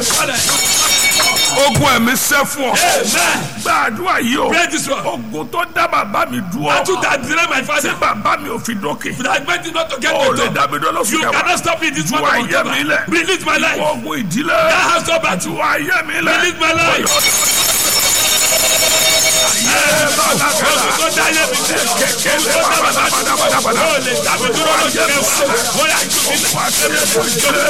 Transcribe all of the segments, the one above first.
Father, ogun ẹ̀mí sẹ́ fún ọ Amen. gbàdúrà yìí o Pray this one. ogun tó dá bàbá mi dúró Battle that delay my tí father. bàbá mi ò fi dókè That meant it not to get ó the lè top. dàbí dọ́lọ́ You sùn kẹwàá cannot stop me this one Wá of ayé mi lẹ̀. October. Release my life. ogun ìdílé That house of battle. wá ayé mi lẹ̀ Release my life. Tó dá ayé mi jẹ́. kékeré padàbàdàbàdàbàdà Ó lè dàbí dúró lọ́jọ́ kẹwàá. Ó yà jù mí lẹ̀.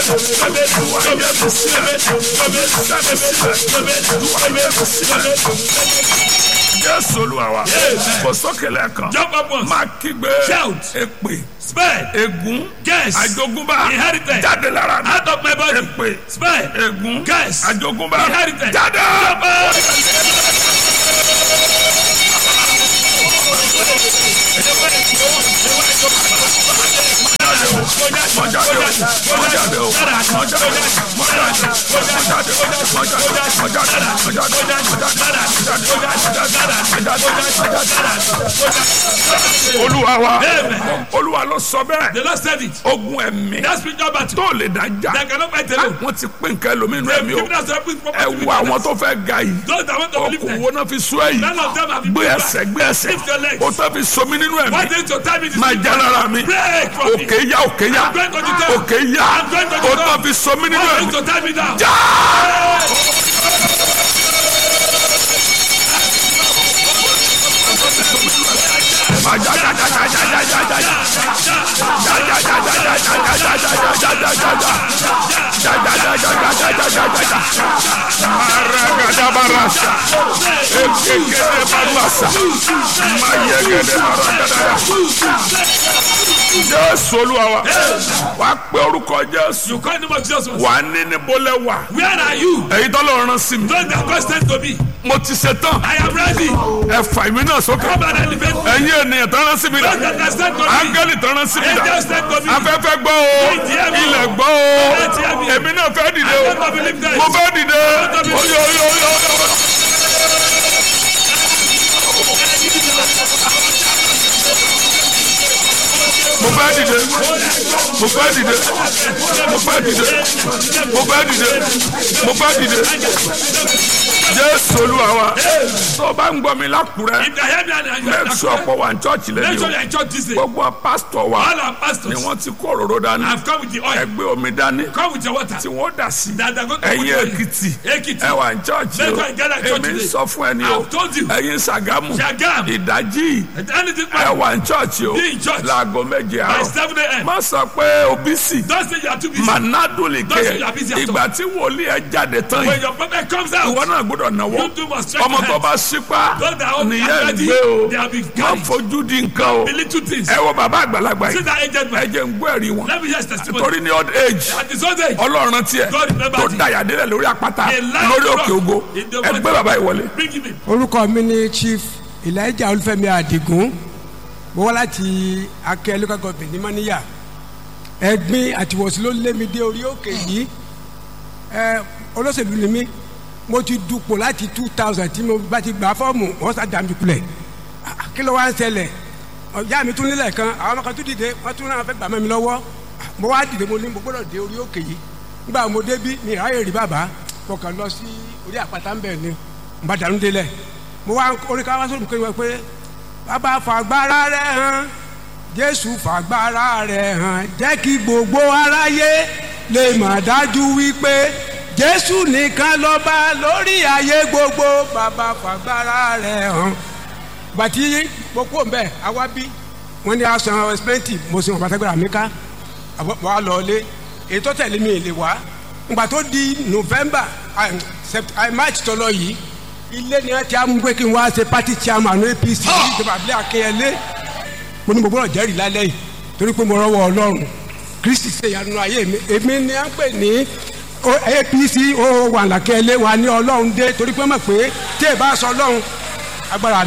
jésù olúwa wa kò sókè lẹ́ẹ̀kan Jump up once. máa kígbe Shout. èpè Spare. ègún Curse. àjogúnbá Inherited. jáde lára mi Out of my body. èpè Spare. ègún Curse. àjogúnbá Inherited. jáde. Jump up. olúwa wa Amen. olúwa ló sọ bẹ́ẹ̀ The Lord said it. ogun ẹ̀mí That spiritual battle. tó lè dájà That cannot fight alone. wọ́n ti pín nǹkan ẹlòmínú They've ẹ̀mí o given us a big ẹ property. wo àwọn tó fẹ́ ga yìí Those that want to believe okùn them. wo náà fi sún ẹ̀yìn None of them have been gbé put ẹsẹ̀ back. gbé ẹsẹ̀ Lift your legs. o tó fi somi nínú Why ẹ̀mí didn't you tell me this? máa já lára mi Break from me. òkè yá òkè yá I'm going to the top. òkè yá I'm going to the o top. tó fi somi nínú Why ẹ̀mí didn't you tell me now? já. Máa já já já já já já já já já. Aragadabarasa. Ekekele barasa. Mayegede baragadaya. Jésù Olúwa wa. Wà á pe orúkọ Jésù. You call the name of Jesus. once. Wà á ní ní bólẹ̀ wà. Where are you? Èyí tó lọ rán sí mi. Those that God sent to me. Mo ti ṣe tán. I am ready. Ẹ fà mí náà sókè. Come and elevate me. Ẹ̀yin ènìyàn tó rán sí mi Those dà. that are sent to me. Áńgẹ́lì tó rán sí mi dà. Angels sent to me. Afẹ́fẹ́ gbọ́ o. Ilẹ̀ gbọ́ o. Èmi náà fẹ́ dìde I o. want to believe this. Mo fẹ́ dìde. Oyo oyo oyo oyo. Mo fẹ́ dìde. Mo fẹ́ dìde. Mo fẹ́ dìde. Mo fẹ́ dìde. Mo fẹ́ dìde. Jésù Olúwa wa. Tó o bá ń gbọ́ mi lákùrẹ́. If you hear me and you are Make sure pọ̀ wà ní church Make lẹ́nu sure o. you are in church this day. Gbogbo pásítọ̀ wa All our ni pastors wọ́n ti kó òróró dání. have come with the oil. Ẹgbẹ́ omi dání Come with your water. tí wọ́n dà sí. That are going to put Ẹ̀yin you in. Èkìtì Ekiti. ẹ wà ní church Make o. sure you gather in church Èmi ń today. sọ fún ẹni o. I've told you. Ẹ̀yin Ṣàgámù Shagam. ìdájí Anything ẹ man. wà ní church o. Be in church. Láago méje By àárọ̀. 7 a.m. Má sọ pé òbísì. Don't say you are too busy. Manado lè Don't say ké. you are busy at all. Ìgbà tí wòlíì ẹ jáde tán When yìí. your prophet comes Ìwọ out, náà gbọ́dọ̀ náwó. you too must stretch Ọmọ your tó hands. bá sípá Those that are nìyẹn ready, gbé o. they have been Má carried. fojú di nǹkan o. The little things. Ẹ wo bàbá àgbàlagbà See yìí. that agent Ẹ man. jẹ́ ń gbọ́ ẹ̀rí wọn. Let me hear his testimony. Torí ní old age. At his old age, ọlọ́run tiẹ̀ God remember tó thee. dayàdélẹ̀ lórí àpáta A lion lórí rock òkè ògo in the ẹgbẹ́ mountain. bàbá ìwọlé. bring him in. orúkọ mi ni chief elijah olúfẹ́mi adigun mo wá láti akẹ́ local government ní mọ́níyà ẹ̀gbin àtiwọ̀sí ló lé mi dé orí òkè yìí ẹ olóṣèlú ni mí mo ti dupò láti two thousand tí mo bá ti gbà fọ́ọ̀mù wọ́n sá dàmí kulẹ̀ Ah, kí ló wá ń ṣẹlẹ̀ ọ̀yá mi tún nílẹ̀ kan àwọn ọmọ kan tún dìde wọ́n tún náà fẹ́ gbà mọ́ mi lọ́wọ́ Ah, mo wá dìde mo ní mo gbọ́dọ̀ dé orí òkè yìí nígbà mo débí mi ìráyè rí bàbá mo kàn lọ sí orí àpáta ń bẹ̀ ni mo bá dànù délẹ̀ mo wá orí ká wá sórí mi pé pé bàbá fàgbára rẹ̀ hàn jésù fàgbára rẹ̀ hàn jẹ́ kí gbogbo aráyé lè mà dájú wípé jésù nìkan lọ́ba lórí ayé gbogbo bàbá fàgbára rẹ̀ hàn bàtí gbogbo ń bẹ àwa bí wọn ní asan ẹsipẹnti mo sì wọn bàtàgbàrà mi ká àbọ̀ wà lọ́ọ́lé ètò tẹ̀lé mi lè wá ngbà tó di november ah, sept- ah, march tọ́lọ yìí ilé ni wọn ti á mú pé kí n wá ṣe party chairman apc ìjọba abilé akínyẹlé mo ní mo gbọ́dọ̀ jẹ́rìí lálẹ́ yìí torí pé mo rọ́wọ́ ọlọ́run kristi ṣe ìyanu ayé mi èmi ni à ń pè ní o- apc ó wà lákẹ́lé wa ní ọlọ́run dé torí pé mọ̀ pé tí ì bá sọ ọlọ́run agbára